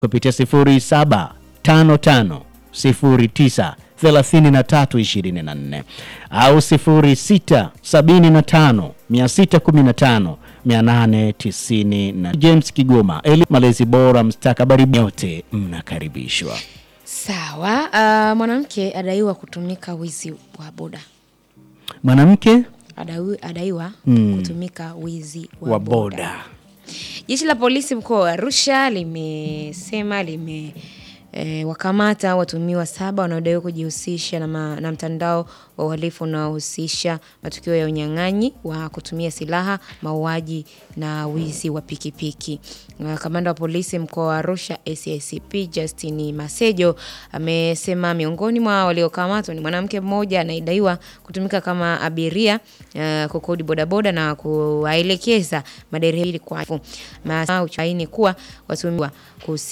kupitia 0755093324 au 0675615890. James Kigoma, eli malezi bora, mstakabali nyote mnakaribishwa. Sawa. Uh, mwanamke adaiwa kutumika wizi wa boda. Mwanamke Adaiwa, adaiwa kutumika wizi wa, wa boda. boda Jeshi la polisi mkoa wa Arusha limesema lime E, wakamata watumiwa saba wanaodaiwa kujihusisha na, ma, na mtandao wa uhalifu unaohusisha matukio ya unyang'anyi wa kutumia silaha, mauaji na wizi wa pikipiki. Na Kamanda wa polisi mkoa wa Arusha SACP Justin Masejo amesema miongoni mwa waliokamatwa ni mwanamke mmoja anayedaiwa kutumika kama abiria uh, kukodi bodaboda na kuwaelekeza madereva ili kwa masaini kuwa watumiwa kuhusi